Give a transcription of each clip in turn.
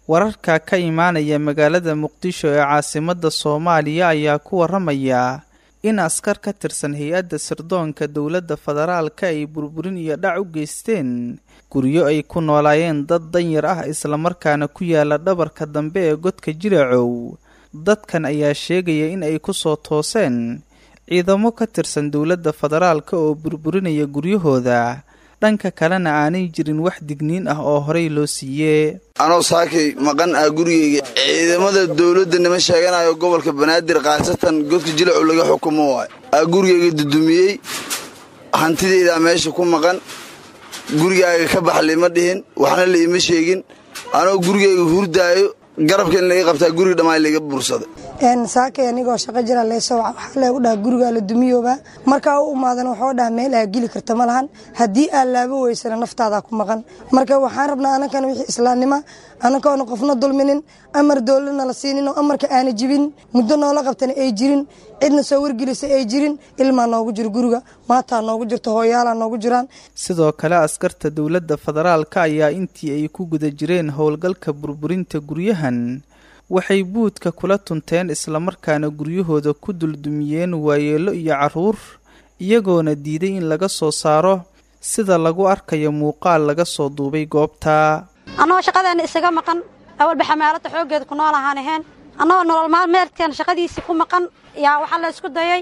wararka ka imaanaya magaalada muqdisho ee caasimadda soomaaliya ayaa ku waramaya in askar ka tirsan hay-adda sirdoonka dowladda federaalka ay burburin iyo dhac u geysteen guryo ay ku noolaayeen dad danyar ah islamarkaana ku yaala dhabarka dambe ee godka jiracow dadkan ayaa sheegaya in ay ku soo tooseen ciidamo ka tirsan dowladda federaalka oo burburinaya guryahooda dhanka kalena aanay jirin wax digniin ah oo horey loo siiyee anoo saakay maqan ah gurigeyga ciidamada dowladda nima sheeganayo gobolka banaadir khaasatan godka jilacu laga xukumo waay aa gurigeyga dudumiyey hantideydaa meesha ku maqan gurigaaga ka bax liima dhihin waxna liima sheegin anoo gurigeyga hurdaayo garabka in laga qabtaa guriga dhammaan laga bursaday saakay anigoo shaqo jira leeso waxaa leegu dhaha gurigaa la dumiyooba markaa u imaadan waxoo dhaha meel aa geli karta ma lahan haddii aa laabo weysana naftaadaa ku maqan marka waxaan rabnaa anankana wixii islaamnima anankoona qofna dulminin amar dowladna la siinin oo amarka aana jibin muddo noola qabtana ay jirin cidna soo wargelisa ay jirin ilmaa noogu jiro guriga maataa noogu jirto hooyaalaa noogu jiraan sidoo kale askarta dowladda federaalka ayaa intii ay ku guda jireen howlgalka burburinta guryahan waxay buudka kula tunteen islamarkaana guryahooda ku duldumiyeen waayeelo iyo carruur iyagoona diiday in laga soo saaro sida lagu arkayo muuqaal laga soo duubay goobta annagoo shaqadeena isaga maqan awalba xamaalada xooggeeda ku nool ahaan ahayn annagoo nolol maalmeedkeena shaqadiisii ku maqan yaa waxaa la isku dayay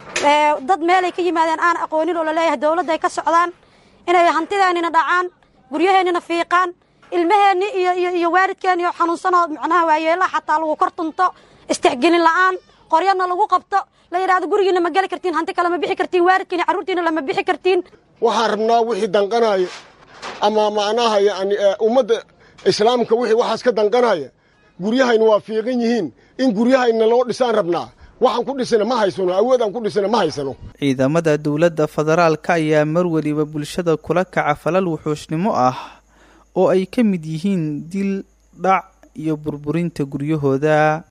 dad meelay ka yimaadeen aan aqoonin oo laleeyahay dowladda ay ka socdaan inay hantideennina dhacaan guryaheennina fiiqaan ilmaheenni iyo iyo iyo waalidkeenni oo xanuunsanoo macnaha waayeelaha xataa lagu kor tunto istixgelin la'aan qoryana lagu qabto la yidhahdo gurigiina ma geli kartiin hanti kale ma bixi kartiin waalidkiina carruurtiina lama bixi kartiin waxaan rabnaa wixii danqanaya ama macnaha yani ummadda islaamka wixii waxaas ka danqanaya guryahayna waa fiiqan yihiin in guryahayna loo dhisaan rabnaa waxaan ku dhisana ma haysano awoodaan ku dhisana ma haysano ciidamada dowladda federaalka ayaa mar weliba bulshada kula kaca falal wuxuushnimo ah oo ay ka mid yihiin dil dhac iyo burburinta guryahooda